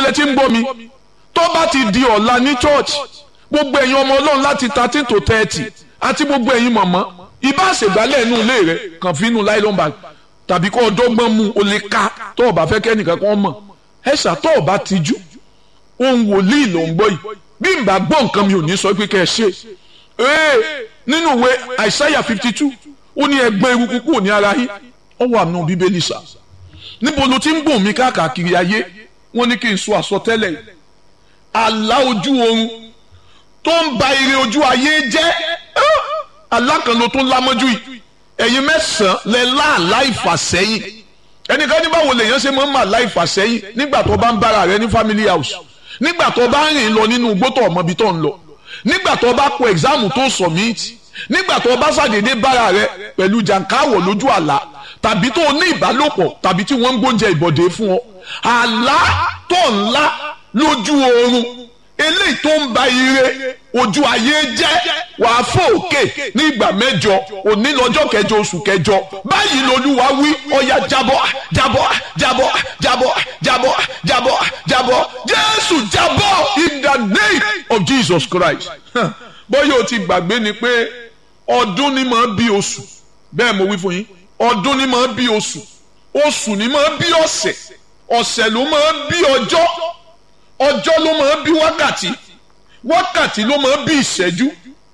lẹ ti ń gbọ́ mi tó bá ti di ọ̀la ní church gbogbo ẹ̀yin ọmọ ọlọ́run láti thirteen to thirty àti gbogbo ẹ̀yin mọ̀mọ́ ibà ṣègbálẹ̀ inú ilé rẹ kàn fi inú nylon bag tàbí kó ọdọ́gbọ́n mu o lè ka tó o bá fẹ́ kẹ́nìkan kan mọ̀ ẹ ṣàtọ́ o bá tijú ohun wòlíì ló ń gbọ́ yìí bí n bá gbọ́ nǹkan mi ò ní sọ pé kẹ́ ẹ ṣe ee nínú ìwé àìsáyà fifty two ó ní ẹgbẹ́ eruku kúrò ní ara yín ó wà nù bíbélì sá níbo ló ti ń gbọ̀n mí káàkiri ayé wọ́n ní kí n sọ àsọtẹ́lẹ̀ yìí àlá ojú oorun tó ń ba ire ojú ayé jẹ́ alákànlò tó ń lámọ́jú yìí ẹ̀yin mẹ́sàn-án lẹ láàlá ìfàsẹ́yìn ẹnìkan ní báwo lèèyàn ṣe máa ń mà láì fàsẹ́yìn nígbà tó bá ń bára rẹ ní family house nígbà tó bá ń rìn lọ nínú igbó tó ọmọ ibi tó ń lọ nígbà tó bá kọ ẹ̀gzáàmù tó submit nígbà tó bá ṣàdédé bára rẹ pẹ̀lú jàǹkáwọ̀ lójú àlá tàbí tó ní ìbálòpọ̀ tàbí tí wọ́n ń gbóúnjẹ ìbọ̀dé fún ọ àlá tó ńlá lójú oorun eléyìí tó ń ba ire ojú ayé jẹ́ wàá fò òkè ní ìgbà mẹ́jọ òní lọ́jọ́ kẹjọ oṣù kẹjọ báyìí lolúwa wí ọ̀yà jábọ́ jábọ́ jábọ́ jábọ́ jábọ́ jábọ́ jábọ́ jésù jábọ́ in the name of jesus christ bóyá o ti gbàgbé ni pé ọdún ni máa bí oṣù bẹ́ẹ̀ mo wí fún yín ọdún ni máa bí oṣù oṣù ni máa bí ọ̀sẹ̀ ọ̀sẹ̀ ló máa bí ọjọ́ ọjọ́ ló máa bí wákàtí wákàtí ló máa bí ìṣẹ́jú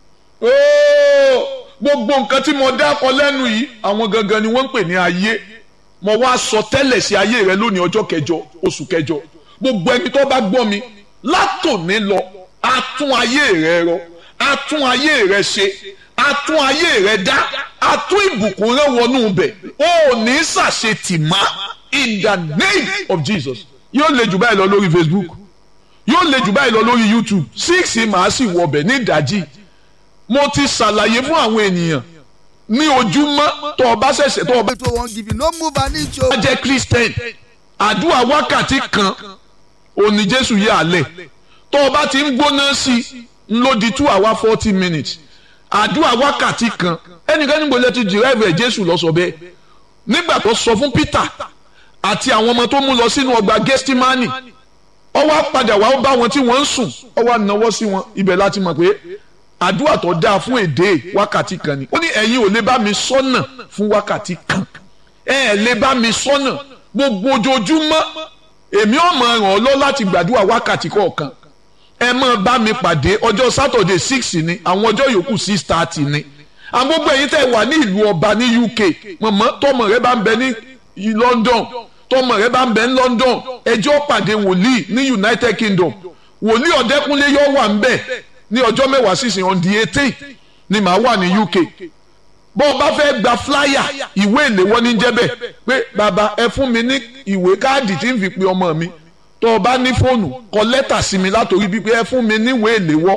gbogbo nǹkan tí mo dákọ lẹ́nu yìí àwọn gangan ni wọ́n ń pè ní ayé mo wá sọ tẹ́lẹ̀ sí ayé rẹ lónìí ọjọ́ kẹjọ oṣù kẹjọ gbogbo ẹni tó bá gbọ́ mi látòní lọ a tún ayé rẹ rọ a tún ayé rẹ ṣe a tún ayé rẹ dá a tún ìbùkún rẹ wọnú bẹ̀ ó ní ṣàṣetì má in the name of Jesus yóò lè jù báyìí lọ lórí Facebook yóò lè jù báyìí lọ lórí youtube six màá sì wọbẹ̀ ní ìdájí mo ti ṣàlàyé fún àwọn ènìyàn ní ojúmọ́ tó o bá ṣẹ̀ṣẹ̀ tó o bá. to wan give you no move an inch o. bá jẹ́ christian àdúrà wákàtí kan òní jésù yà á lẹ̀ tó o bá ti ń gbóná sí i ń lò di two hour forty minutes àdúrà wákàtí kan ẹnìkan níbo lẹ ti dìrẹ́ẹ̀fù ẹ̀ jésù lọ sọ bẹ́ẹ̀ nígbà tó sọ fún peter àti àwọn ọmọ tó mú lọ sínú ọgbà gẹ́stímánì ó wá padà wá bá wọn tí wọ́n ń sùn ó wá náwó sí wọn ibẹ̀ láti mọ̀ pé àdúrà tó dáa fún èdè wákàtí kan ni ó ní ẹ̀yin ò lè bá mi sọ́nà fún wákàtí kan ẹ ẹ̀ lè bá mi sọ́nà gbogbo ojoojúmọ́ èmi ò mọ̀ ràn ọ́ lọ láti gbàdúrà wákàtí kọ̀ọ̀kan ẹ máa bá mi pàdé ọjọ́ sátọ̀dẹ̀ six ni àwọn ọjọ́ yòókù six thirty ni àwọn gbogbo ẹ̀yin tẹ́ wà ní ìlú ọba ní UK mọ̀mọ́ tọmọ rẹ bá ń bẹ ní London tọmọ rẹ bá ń bẹ ní London ẹjọ́ pàdé wòlíì ní United Kingdom wòlíì ọ̀dẹ́kúnlé yóò wà ń bẹ̀ ní ọjọ́ mẹ́wàá sísìn on the eighteen ni màá wà ní UK bó o bá fẹ́ gba flyer ìwé ìléwọ́ ní jẹ́bẹ̀ pé bàbá ẹ fún mi ní ìwé káàdì tí ń fi pe ọmọ mi tó o bá ní fóònù kọ lẹ́tà sí mi látòrí bíi pé ẹ fún mi ní ìwé ìléwọ́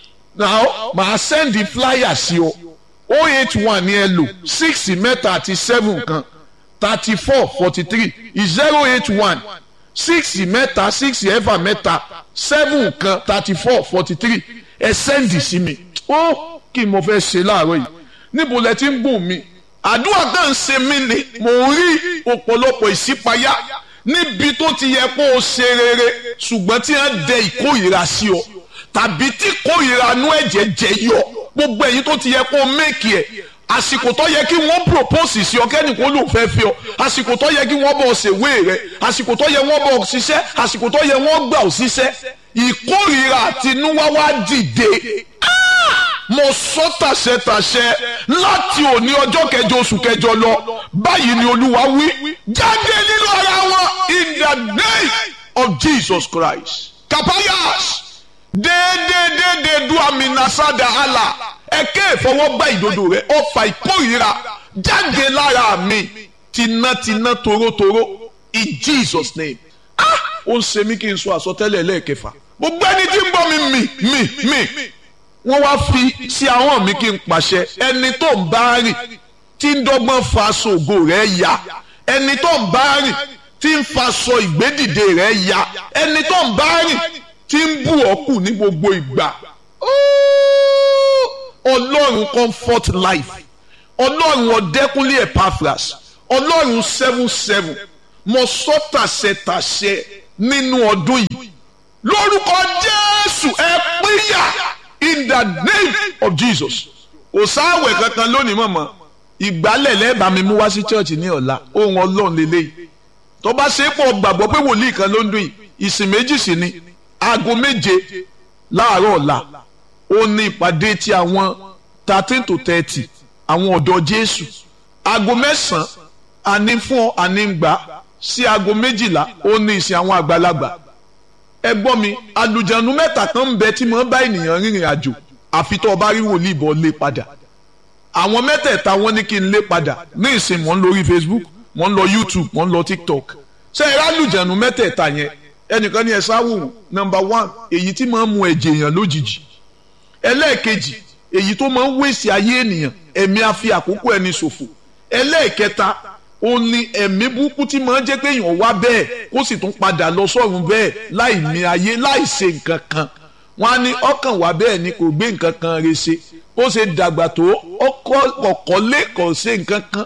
now màá sẹ́ndì flyer sí ọ o eight one ni ẹ lò six mẹ́ta àti seven kan thirty four forty three zero eight one six mẹ́ta six ẹ̀fà mẹ́ta seven kan thirty four forty three ẹ sẹ́ndì sí mi ó kí mo fẹ́ ṣe láàárọ̀ yìí níbo lẹ ti ń bùn mi àdúrà náà ń ṣe mí ni mò ń rí ọ̀pọ̀lọpọ̀ ìṣípayá níbi tó ti yẹ kó o ṣe rere ṣùgbọ́n tí wọ́n dẹ ìkórìíra sí ọ tàbí tí kórìíra nú ẹ̀jẹ̀ jẹ yọ gbogbo ẹ̀yin tó ti yẹ kó o méèkì ẹ̀ àsìkò tó yẹ kí wọ́n propose sí ọ kẹ́nìkan ló fẹ́ fi ọ àsìkò tó yẹ kí wọ́n bọ̀ ṣèwé rẹ àsìkò tó yẹ wọ́n bọ̀ ṣiṣẹ́ àsìkò tó yẹ wọ́n gbà ọ ṣiṣẹ́ ìkórìíra àtinúwá wá dìde mo sọ tàṣẹtàṣẹ láti òní ọjọ́ kẹjọ oṣù kẹjọ lọ báyìí ni olúwa wí jáde nínú ara wọn in the name of Jesus Christ kapayas déédéédéédé du aminasada ala ẹkẹ ìfọwọ́gbá ìdodo rẹ ọfà ìkórìíra jáde lára mi tinátiná torótoró in Jesus name ah ó ń ṣe mí kí n sọ àsọtẹ́lẹ̀ lẹ́ẹ̀kẹfà gbogbo ẹni tí ń bọ́ mi mì mì mì wọ́n wá fi sí ahọ́n mi kí n pàṣẹ ẹni tó ń bá rìn tí ń dọ́gbọ́n fa ṣògo rẹ̀ ya ẹni tó ń bá rìn tí ń fa sọ ìgbédìde rẹ̀ ya ẹni tó ń bá rìn tí ń bù ọ́ kù ní gbogbo ìgbà ọlọ́run comfort life ọlọ́run ọ̀dẹ́kúnlé epaphras ọlọ́run seven seven mo sọ tàṣẹ tàṣẹ nínú ọdún yìí lórúkọ jésù ẹ pínyà in the name of jesus kò sáwẹ̀ kankan lónìí mọ̀mọ́ ìgbálẹ̀ lẹ́ẹ̀bà mi mú wá sí church ní ọ̀la ohun ọlọ́run lélẹ́yìí tó bá ṣe é pọ̀ gbàgbọ́ pé wòlíì kan ló ń dún yìí ìsìn méjì sí ni aago méje láàárọ̀ ọ̀la ó ní ìpàdé ti àwọn thirteen to thirty àwọn ọ̀dọ́ jésù aago mẹ́sàn-án àní fún àní gbà sí aago méjìlá ó ní ìsìn àwọn àgbàlagbà ẹ gbọ́ mi àlùjànnú mẹ́ta kan ń bẹ tí mo bá ènìyàn rìnrìn àjò àfi tó o bá rí wòlíì bọ́ lé padà àwọn mẹ́tẹ̀ẹ̀ta wọ́n ní kí n lé padà ní ìsìn mò ń lórí facebook mò ń lọ youtube mò ń lọ tiktok ṣé ẹ rálùjànnú mẹ́tẹ̀ẹ̀ta yẹn ẹnìkan ní ẹ sáwò number one èyí tí máa ń mu ẹ̀jẹ̀ èèyàn lójijì ẹlẹ́ẹ̀kejì èyí tó máa ń wéṣì ayé ènìyàn ẹ̀mí a fi àkókò ẹni ṣòfò ẹlẹ́ẹ̀kẹta ó ní ẹ̀mí burúkú tí máa ń jẹ́ pé èèyàn wá bẹ́ẹ̀ kó sì tún padà lọ sọ́run bẹ́ẹ̀ láì mí ayé láì ṣe nǹkan kan wọ́n á ní ọkàn wá bẹ́ẹ̀ ni kò gbé nǹkan kan re ṣe ó ṣe dàgbà tó ọkọ̀ lé kò ṣe nǹkan kan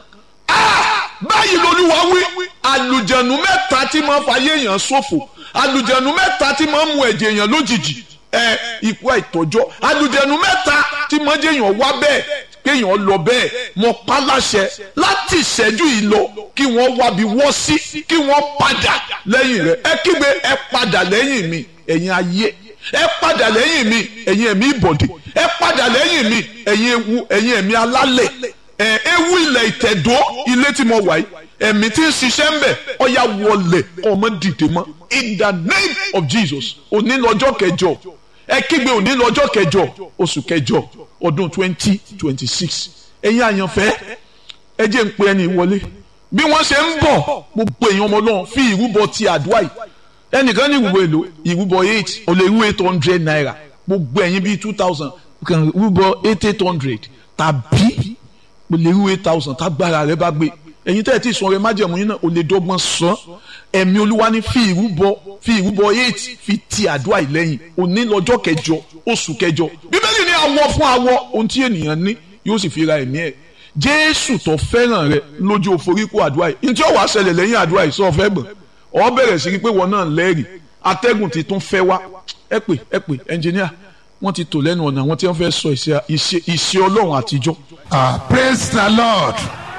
báyìí lolúwa wí àlùjànnú mẹ́ta tí máa ń fayé èèyàn ṣòfò àlùjànnú mẹ́ta tí máa ń mu ẹ̀jẹ̀ èèyàn lójijì ẹ ikú àìtọ́jọ́ àlùjànnú mẹ́ta tí máa ń jẹ́ èèyàn wá bẹ́ẹ̀ kéèyàn lọ bẹ́ẹ̀ mọ paláṣẹ láti ìṣẹ́jú yìí lọ kí wọ́n wábi wọ́ sí kí wọ́n padà lẹ́yìn rẹ̀ ẹ kígbe ẹ padà lẹ́yìn mi ẹ̀yin ayé ẹ padà lẹ́yìn mi ẹ̀yin ẹ̀mí ìbọ̀dé ẹ padà lẹ́yìn mi ẹ̀yin ewu ẹ̀yin ẹ̀mí alálẹ̀ ẹ̀ ewu ilẹ̀ ìtẹ̀dó ilé tí mo wà yìí ẹ̀mí tí ń ṣiṣẹ́ ń bẹ̀ ọ̀ya wọlé ọmọ dìde mọ́ in the name of Jesus òní lọ́jọ́ kẹjọ ẹ kígbe òní lọ́jọ́ kẹjọ oṣù kẹjọ ọdún twenty twenty six ẹ̀yin àyànfẹ́ ẹ jẹ́ ń pe ẹni wọlé bí wọ́n ṣe ń bọ̀ gbogbo èèyàn ọmọ náà fi ìrúbọ ti àdúrà yìí ẹnìkan ní ìrúbọ èlò ìrúbọ eight ò lè rú eight hundred naira gbogbo ẹ̀yin bíi two thousand kàn rúbọ eight eight hundred tàbí ò lè rú eight thousand tágbára rẹ bá gbé ẹ̀yin tẹ́ ẹ ti sọ rẹ májẹ̀mú yín náà ò lè dọ́gbọ́n sọ ẹ̀mí olúwa ní fi ìrúbọ fi ìrúbọ eight fi ti àdúrà yìí lẹ́yìn òní lọ́jọ́ kẹjọ oṣù kẹjọ bíbélì ní awọ fún awọ ohun tí ènìyàn ní yóò sì fi ra ẹ̀mí ẹ̀ jésù tó fẹ́ràn rẹ lójú òforíkó àdúrà yìí ní tí ó wàá ṣẹlẹ̀ lẹ́yìn àdúrà yìí sọ fẹ́ gbọ̀n ọ bẹ̀rẹ̀ sí pé wọn náà lẹ́rìí atẹ́gùn ti tún fẹ́ wá ẹ pè ẹ pè ẹnjìníà wọ́n ti tò lẹ́nu ọ̀nà àwọn tí wọ́n fẹ́ sọ ìṣe ọlọ́run àtijọ́. ah praise the lord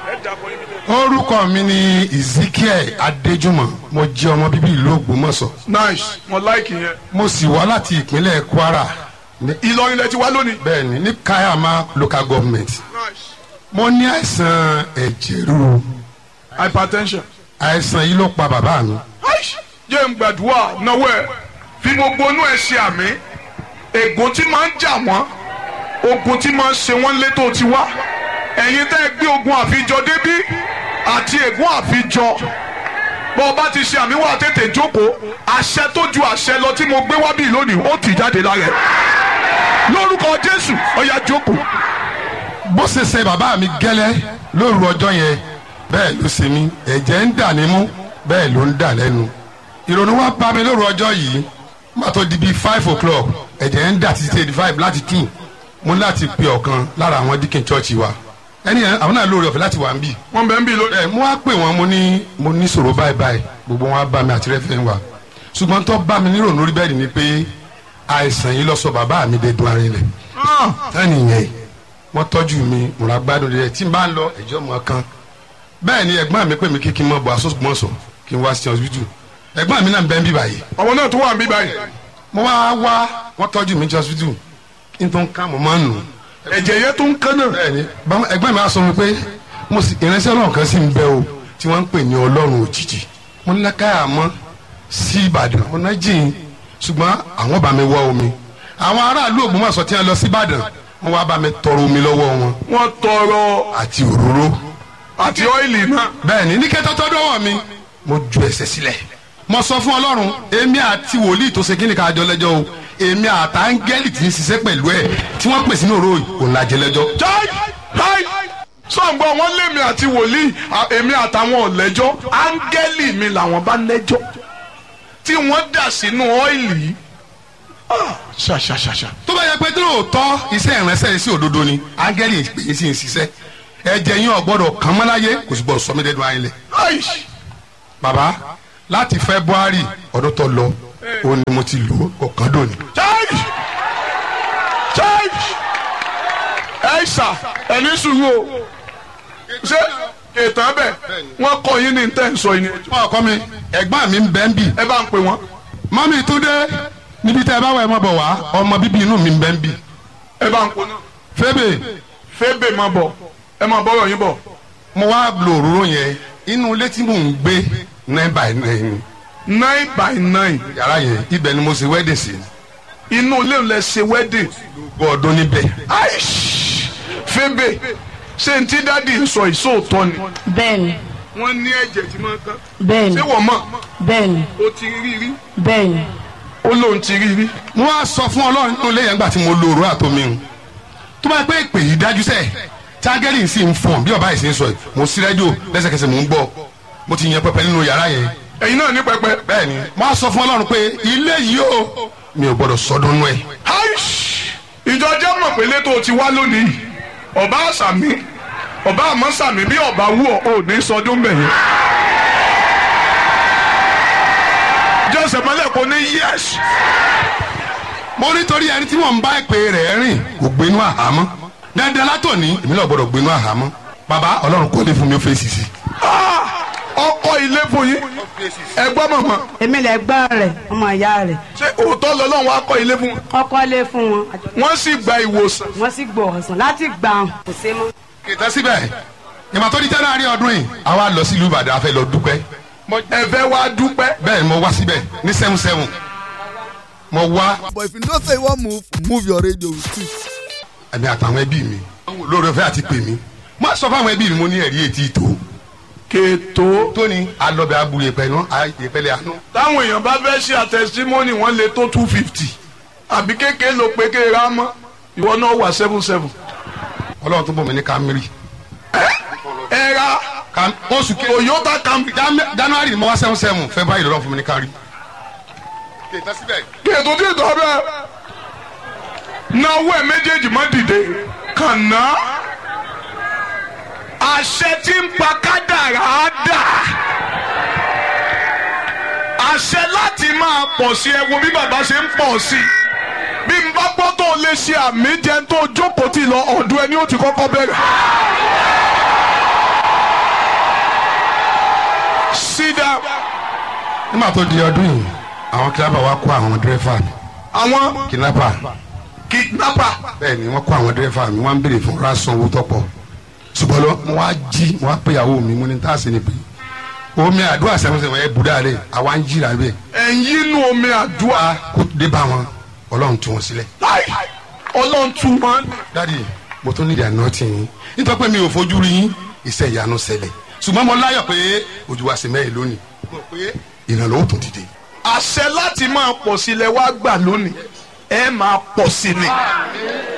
orúkọ mi ni ezekiel adéjúmọ̀ mo jẹ́ ọmọ bíbí ìlú ògbómọ̀ṣọ́ nice mo like yẹn. mo sì wá láti ìpínlẹ̀ kwara ní- ìlọrin lẹ ti wá lónìí. bẹ́ẹ̀ni ní kayama local government nice mo ní àìsàn ẹ̀jẹ̀ ríru hypertension. àìsàn yìí ló pa bàbá mi Aish, jẹ́ ń gbàdúrà náwó ẹ̀ fi gbogbo inú ẹ̀ ṣe àmì ègún tí máa ń jà wọ́n ogun tí máa ń ṣe wọ́n létò ti wá ẹ̀yin tẹ́ ẹ gbé ogun àfijọ débí àti ègún àfijọ bọ́ ọ bá ti ṣe àmì wà tètè jókòó àṣẹ tó ju àṣẹ lọ tí mo gbé wá bí lónìí ó tì jáde lára ẹ̀ lórúkọ Jésù ó yá jókòó bó ṣe ṣe bàbá mi gẹ́lẹ́ lóru ọjọ́ yẹn bẹ́ẹ̀ ló ṣe mí ẹ̀jẹ̀ ń dà nímú bẹ́ẹ̀ ló ń dà lẹ́nu ìrònú wa bá mi lóru ọjọ́ yìí má tó di bíi five o'clock ẹ̀jẹ̀ ń dà títí eighty five láti two mo ní láti pe ọ̀kan lára àwọn díkìn chọ́ọ̀chì wa ẹni yẹn àwọn náà lóore ọ̀fẹ́ láti wà ń bì wọ́n bẹ̀ ń bí lónìí. ẹ mo wá pè wọn mo ní mo ní sọ̀rọ̀ báyìí báyìí gbogbo wọn á bá mi àti rẹ́fẹ̀ wa ṣùgbọ́n tó bá mi nírònú lórí bẹ́ẹ̀ ni pé àìsàn yìí lọ sọ bàbá mi dé dun arinlẹ̀ tẹ́ni yẹn wọ́n tọ́jú mi mo ra gbádùn rẹ̀ tí n bá ń lọ ẹ̀jọ́ mọ̀ kan bẹ́ẹ̀ ni ẹ̀gbọ́n mi pè mí kí kí n mọ̀ bọ̀ asọ́sùgbọ́nsọ̀ kí n wá sí hospital ẹ̀gbọ́n mi náà ń bẹ́ ń bí báyìí ọmọ náà tó wà ń bí báyìí mo wá wá wọ́n tọ́jú mi ní hospital kí n tó ń ká mo máa ń nù ẹ̀jẹ̀ yẹn tó ń kán náà. bẹ́ẹ̀ni báwọn ẹgbẹ́ mi á sọ mi pé mo sì ìránṣẹ́ ọlọ́run kan sì ń bẹ o tí wọ́n ń pè ní ọlọ́run òjijì mo ní káyà mọ́ sí ìbàdàn mo ná jìn ṣùgbọ́n àwọn bá mi wá omi àwọn aráàlú ògbómọ̀ṣọ́ tí wọ́n lọ sí ìbàdàn wọ́n wá bá mi tọrọ omi lọ́wọ́ wọn wọ́n tọrọ àti òróró àti ọ́ìlì náà. bẹ́ẹ̀ni ní kẹ́tọ́ tọ́ dọ́wọ́ mi mo ju ẹsẹ̀ sílẹ̀ mo sọ fún ọlọ́run èmi àti wòlíì tó ṣe kíni ká jọ lẹ́jọ́ o èmi àtàngẹ́lì tí ń ṣiṣẹ́ pẹ̀lú ẹ̀ tí wọ́n pèsè ní òró òun làjẹ́ lẹ́jọ́ jai jai sọ̀ngbọ́n wọn lémi àti wòlíì à- èmi àtàwọn ọ̀lẹ́jọ́ áńgẹ́lì mi làwọn bá lẹ́jọ́ tí wọ́n dà sínú ọ́ìlì yìí Ah, ṣàṣàṣàṣà tó bá yẹ pé tí lóòótọ́ iṣẹ́ ìránṣẹ́ yìí sí òdodo ni áńgẹ́lì pè é sí ń ṣiṣẹ́ ẹ̀jẹ̀ yín ọ̀gbọ́dọ̀ kàn mọ́ láyé kò sì gbọ́dọ̀ sọ mí dẹ́nu ayé lẹ̀. Aish, bàbá láti february ọdún tó lọ ó ní mo ti lò ó kọ̀ọ̀kan dòní. chai chai ẹ ṣà ẹni sùúrù o ṣé ètò abẹ wọn kọ yín ní tẹ́ ń sọ yín ni fún ọkọ mi ẹ̀gbọ́n mi ń bẹ́ ń bì. ẹ bá ń pè wọ́n mọ́mí túndé níbi tẹ́ ẹ bá wà ẹ mọ́ bọ̀ wá ọmọ bíbí inú mi ń bẹ́ ń bì. ẹ bá ń pè náà fébè fébè máa bọ̀ ẹ máa bọ́rọ̀ yín bọ̀ mo wá lo òróró yẹn inú ilé tí mò ń gbé nine by nine nine by nine yàrá yẹn ibẹ̀ ni mo ṣe wedding sí. inú ilé ń lẹ ṣe wedding gbọ́ ọdún níbẹ̀. aish fébè ṣé n tí dádì ń sọ ìṣòótọ́ ni bẹ́ẹ̀ni wọ́n ní ẹ̀jẹ̀ tí máa ń tán bẹ́ẹ̀ni ṣé wọ́n mọ̀ bẹ́ẹ̀ni ó ti rí rí bẹ́ẹ̀ni ó lóun ti rí rí mo wá sọ fún ọlọ́run nínú ilé yẹn gbà tí mo lo òróró àtomi ń tó bá pé ìpè yìí dájú sẹ́ẹ̀ tágẹ́lì sì ń fọ̀n bí ọba yìí sì ń sọ yìí mo sí rẹ́díò lẹ́sẹ̀kẹsẹ̀ mò ń gbọ́ mo ti yan pẹpẹ nínú yàrá yẹn ẹ̀yin náà ní pẹpẹ bẹ́ẹ̀ ni mo wá sọ fún ọlọ́run pé ilé yìí o mi ò gbọ́dọ̀ sọdún nú ẹ̀ aish ìjọ jẹ́ mọ̀ pé létò ti wá lónìí ọba àṣàmì ọba àmọ́ sàmì bí ọba wù ọ́ ò ní sọdún bẹ̀yẹn. jọ́sẹ̀ mọ́lẹ̀ kò ní yẹ́sì. mo nítorí ẹni tí mò ń bá ìpè rẹ̀ rìn kò gbénú àhámọ́ dandan látòní èmi náà gbọ́dọ̀ gbénú àhámọ́ bàbá ọlọ́run kọ́lé fún mi ó fèsì sí. ọkọ ilé fún yín ẹgbọ́n mọ̀mọ́ èmi lè gbọ́n rẹ̀ ọmọ ìyá rẹ̀ ṣé òótọ́ lọ́lọ́run wá kọ́ ilé fún wọn. ọkọ lé fún wọn wọ́n sì gba ìwòsàn. wọ́n sì gbọ́ ọ̀sán láti gbà wọn kò sí mọ́. kìtà síbẹ̀ ìmọ̀ tó di january ọdún yìí àwa lọ sí ìlú ìbàdàn a fẹ́ lọ dúpẹ́ ẹ fẹ́ wá dúpẹ́. bẹ́ẹ̀ ni mo wá síbẹ̀ ní seven seven mo wá But if you know say you wan move, move your radio with it. ẹ̀mí àtàwọn ẹbí mi lórí ọ̀fẹ́ àti pè mí mo sọ fún àwọn ẹbí mi mo ní ẹ̀rí etí ìtò kètò. tóní alọ́bẹ̀ abúlé pẹ̀lú ìpẹ́lẹ̀ àánú táwọn èèyàn bá fẹ́ ṣe àtẹ̀símọ́nì wọ́n lè tó two fifty àbí kékeré ló pé kéèrè á mọ́ ìwọ náà wà seven seven. ọlọ́run tó bọ̀ mí ní kámírì ẹ ra Kam- oṣù kejì Toyota Camry. Jan- january ni mo wá seven seven february lọ́run fún mi ní kárí. kìtà síbẹ̀ kètò tí ìtọ́ bẹ́ẹ̀ náwó ẹ̀ méjèèjì má dìde kànáà àṣẹ tí ń pa kádàrá á dà àṣẹ láti máa pọ̀ sí ẹ wo bí bàbá ṣe ń pọ̀ sí bí n bá gbọ́ tó lè ṣe àmì jẹ tó jókòó tì lọ ọ̀dọ̀ ẹni ó ti kọ́kọ́ bẹ̀rẹ̀. sídà nígbà tó di ọdún yìí àwọn kidnapper wa kó àwọn dírẹ́fà mi àwọn kidnapper kidnapper bẹ́ẹ̀ ni wọ́n kó àwọn dírẹ́fà mi wọ́n ń béèrè fún rásán owó tọ́pọ̀ ṣùgbọ́n lọ mo wá jí mo wá péyàwó mi mo ní tá a sì ní pé omi àdúrà sẹ́wọ̀nsẹ̀wọ̀n ẹ̀ bùdá rẹ̀ àwa ń jìrà bẹ́ẹ̀ ẹ̀yin inú omi àdúrà wá kó dé bá wọn ọlọ́run tú wọn sílẹ̀. láì ọlọ́run tún máa ń dádì mo tún nídìí àná tì yín nítorí pé mi ò fojú rí yín iṣẹ́ ìyanu ṣẹlẹ̀ ṣùgbọ́n mo láyọ̀ pé ojú wa sì mẹ́rin lónìí mo rò pé ìrànlọ́wọ́ tó dìde. àṣẹ láti máa pọ̀ sílẹ̀ wá gbà lónìí ẹ máa pọ̀ sí ni.